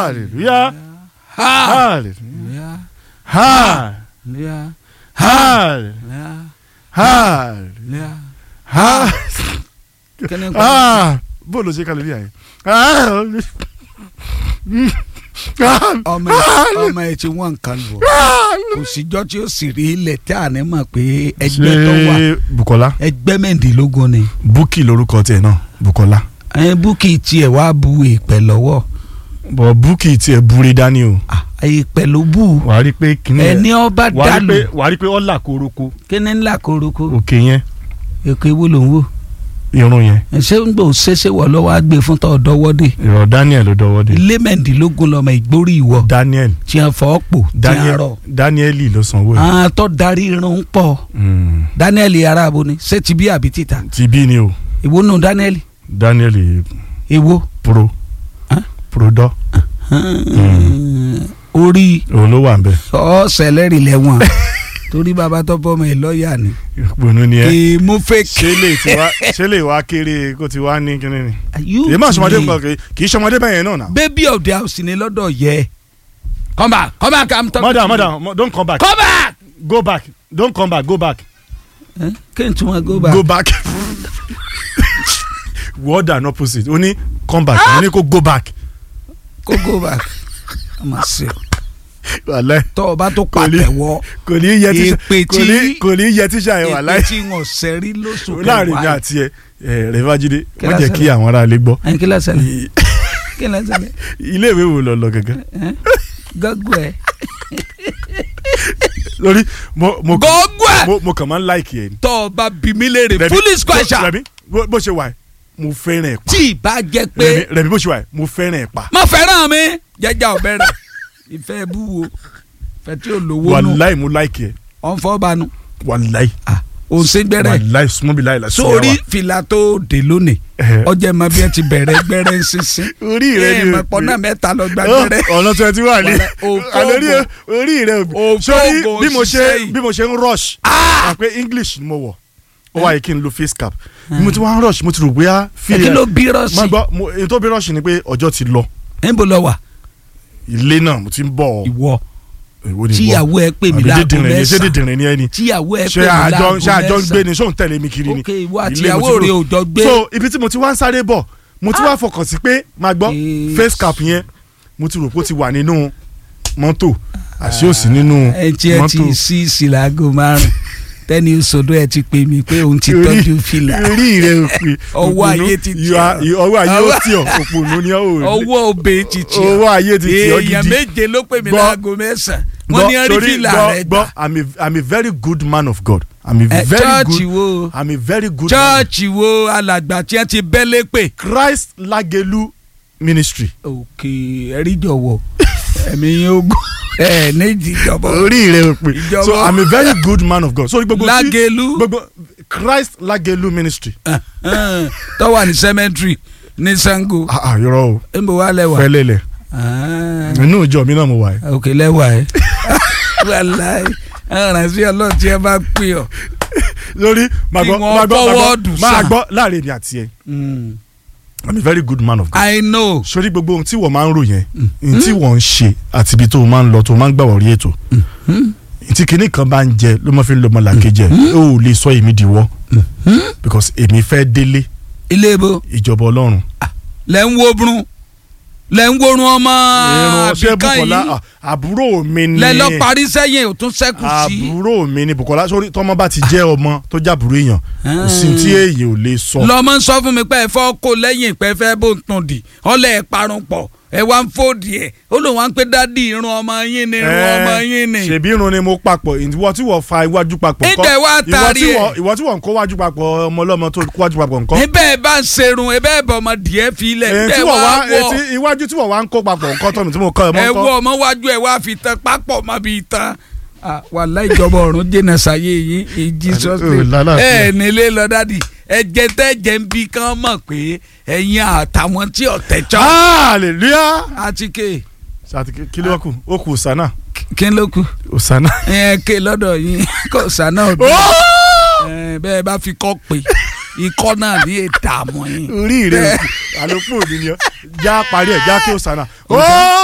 hallelujah hallelujah hallelujah hallelujah hallelujah hallelujah. kí ni kò ah bó ló ṣe hallelujah yẹn ọmọ ẹ ọmọ ẹ ti wọ́n nǹkan lù ọ́ kò síjọ́ tí ó sì rí ilẹ̀ tí a ní mọ̀ pé ẹgbẹ́ tó wà ṣe Bukola ẹgbẹ́ mẹ́rìndínlógún ni Bukky lórúkọ tiẹ̀ náà Bukola ẹ búkì tiẹ̀ wá bu ìpẹ́ lọ́wọ́ bọ̀ Bukky tiẹ̀ búre dání o Ah, ìpẹ́ ló bù wàá rí pé kíní ẹ̀ ẹni ọba wàá rí dàlù pé wàá rí pé ọ̀là koroko kíni ńlá koroko òkè yẹn èkó ewu ló ń wò irun yẹn ṣé ń gbò ṣẹṣẹ wọ lọ́wọ́ á gbé fún tọ́ dọ́wọ́dé ìrọ̀ Daniel ló dọwọ́ dé ilé mẹ́rìndínlógún lọ́mọ ìgbórí ìwọ Daniel tí a fọ́ pò tí a Daniel rọ̀ Danieli ló sanwó ẹ̀ àwọn tó darí irun pọ̀ Mm. Daniel arabo ni ṣé ti bí àbí títà ti bí ni o ìwo nù Daniel Daniel ìwo pro Huh? prodọ orí òun ló wà ń bẹ ọ̀sẹ̀lẹ̀rì lẹ́wọ̀n torí bàbá tó bọ́ ọmọ ẹ̀ lọ́ọ̀yà ni ìpinnu ni ẹ kì í mú fake. ṣé lè ti wá ṣé lè wá kéré kó ti wá ní kíní ni You èyí máa ṣọmọdé play. nǹkan kì í- kì í ṣọmọdé bẹ́ẹ̀ yẹn náà náà. baby of the house ni lọ́dọ̀ yẹ. come back come back i'm talking madam to madam mo- don't come back you. come back. go back don't come back go back Eh? kí n tún wọn go back. go back word and opposite o ní come back o ní kó go back kó go back. ọmọ sí o wàláì tọ́ ọ bá tó Kò ní- pàtẹ́wọ́ kò ní yẹ tíṣà Èpè kò ní tí- kò ní yẹ tíṣà yẹn wàláì èpè tí wọn sẹ́rí lóṣù láàrin mi kẹwàá. àti ẹ ẹ rẹfájídé Kí wọn la jẹ ṣẹlẹ̀? kí àwọn ará ilé gbọ́ ẹn kí ló ṣẹlẹ̀ kí ló ṣẹlẹ̀ ilé ìwé wo lọ lọ gẹ́gẹ́ Eh? gọ́gọ́ ẹ̀. lórí mo mo gọ́gọ́ ẹ̀. mo mo kàn máa ń láìkì ẹ ni. tọ́ ọ bá bí mi léèrè Rẹ̀mí, foolish question. Rẹ̀mí bó bó ṣe wà ẹ́ mo fẹ́ràn ẹ̀ pa tí ì bá jẹ́ Rẹ̀mí pé Rẹ̀mí bó ṣe wà ẹ́ mo fẹ́ràn ẹ̀ pa má fẹ́ràn mi jẹ́jà ọ̀bẹ rẹ̀ ìfẹ́ bú wo fẹ́ tí ò lówó nù wàláì mo láìkì ẹ ọ̀nfọ́ banu wàláì òsín gbẹ́rẹ́ wàláì súnmọ́ bí láì lásìkò sórí fìlà tó dé lónìí Ẹ̀hẹ̀. ọjà ìmọ̀ bí ẹ ti bẹ̀rẹ̀ gbẹ́rẹ́ ń sísìn orí rẹ ni ìmọ̀ pọ̀ náà mẹ́ta lọ gba gbẹ́rẹ́ ọ̀nà twenty one ni Wàláì, òfófó. àlórí orí rẹ Òfófó sórí bí mo ṣe ṣiṣẹ́ yìí. bí mo ṣe ń rush Ah! àpé English ni mo wọ̀ ó wáyé kí n lo face cap bí mo ti wá ń rush mo ti rò bóyá ẹ kí ló bí rọ́ọ̀sì máa gbọ́ mo- èyí tó bí rush ni pé ọjọ́ ti lọ níbo lọ wà ilé náà mo ti ń bọ̀ ìwọ èwo ni ìwọ? tíyàwó ẹ pè mí àbí láago dídìrín ni ṣé mẹ́sàn-án dídìrín ni ẹ ni tíyàwó ẹ pè ṣé mí àjọ láago ṣé àjọ ń gbé mẹ́sàn-án ni ṣé òun tẹ̀lé mi kiri ni ok ìwọ àti Ilé mo ìyàwó ti rẹ rò. ò jọ gbé so ibi tí mo ti wá ń sáré bọ̀ mo ti wá fọkàn sí pé máa gbọ́ Eh. face cap yẹn mo ti rò pé ó ti wà nínú mọ́tò àṣé ò sí nínú ẹ tí ẹ ti mọ́tò sí ìsìlágò márùn tẹni sọdọ ẹ ti pè mí pé òun ti Orí- tọ́jú fìlà orí rẹ ò pé Ọwọ́ òpònú, ayé ti tì you are- you- ọwọ́ ayé ó Ọwọ́- tì ọ́ òpònú ni ó ò ọwọ́ òbẹ ti tì ọ́ ọwọ́ ayé ti tì ọ́ èèyàn gidi méje ló pè mí Gbọ́- láago mẹ́sàn-án wọ́n ní rí Gbọ́, torí fìlà gbọ́- rẹ gbọ́, gbà I'm a- I'm a very good man of God I'm a ẹ very chọ́ọ̀chì good wo I'm a very good man chọ́ọ̀chì wo alàgbà tí ẹ ti bẹ́lẹ̀ pè. Christ Lagelu ministry òkè ẹ̀rí jọ̀wọ́ ẹ̀mí yín ogun ẹ̀ níjì jọ̀bọ̀ orí rẹ ò pé Ìjọba- so I'm a very good man of God so gbogbo tí- Lágẹ̀lú gbogbo Christ Lagelu ministry tó wà ní cemetery ní Sango ah ah yọrọ o níbo wà lẹ́wà fẹlẹlẹ Ah, inú ìjọ mi náà mo wà yìí òkè lẹ́wà ẹ̀ wàláì aránṣẹ́ ọlọ́run tí ẹ bá pè ọ́. lórí máa Kí gbọ́ wọ́n máa gbọ́ máa fọwọ́dù gbọ́ máa sáà. gbọ́ láàrin èmi àti ẹ I'm a very good man of God I know sórí gbogbo ohun tí wọ́n máa ń rò yẹn ohun tí wọ́n ń ṣe àti ibi tó máa ń lọ tó máa ń gbà wọ̀rí ètò tí kinní kan bá ń jẹ ló máa fi ń lọ ọmọ làkejì ẹ ó ò lè sọ èmi dìwọ́ because èmi fẹ́ délé ilé ibo ìjọba ọlọ́run lẹ́ ń wo brun lẹ́ ń worun ọmọ irun ṣé àbíkán Bukola yìí ah, àbúrò mi ni lẹ́ lọ parí sẹ́yìn ò tún sẹ́kù sí. àbúrò mi ni Bukola sórí tọmọ bá ti jẹ́ ọmọ tó jábúrò èèyàn kò sí tí èèyàn ò lè sọ. lọmọ ń sọ fún mi pé ẹ fọ́ kó lẹ́yìn pé ẹ fẹ́ bó ń tún di ọlẹ́ ẹ parun pọ̀ ẹ wá ń fòdì ẹ ó lóun wá ń pé dádì irun ọmọ yín ni irun ọmọ yín ni. ṣèbí irun ni mo papọ̀ ìwọ tí wọ́n fa iwájú papọ̀ Ìdẹ̀ wá ìwọ taari tí ẹ̀. wọ́n- ìwọ tí wọ́n ń kó wájú papọ̀ ọmọ ọlọ́mọ tó kó wájú papọ̀ nǹkan. ebe ẹ bá ń serun ebe ẹ bọ ọmọ díẹ̀ fi lẹ̀ èyí ebe tí ẹ wọ́n wá wá wọ etí iwájú tí wọ́n wá ń kó papọ̀ nǹkan tọ́nu tí mo kọ́ ẹ mọ́ ẹ nǹkan. wọ ọmọ wájú ẹ wá fi tán pápọ̀ má fi tán. Ah, wàláhì ìjọba ọ̀run jìnnà sáyé yín in Jesus Oh, name lálàáfíà. ẹ nílé lọ dádì ẹ̀jẹ̀ tẹ́jẹ̀ ń bí kán mọ̀ pé ẹ̀yin àtàwọn tí ọ̀tẹ̀ chọ́ hallelujah. àti ké sàtì kí ló kù ó kù Osana kí ló kù Osana. ẹ ké lọ́dọ̀ yín kò sànà òbí ẹ bẹ́ẹ̀ bá fi kọ́ pé ikọ́ náà ní ìdààmú yín. orí rẹ àlòpọ̀ òní ni ọ já parí ẹ̀ já kí Osana.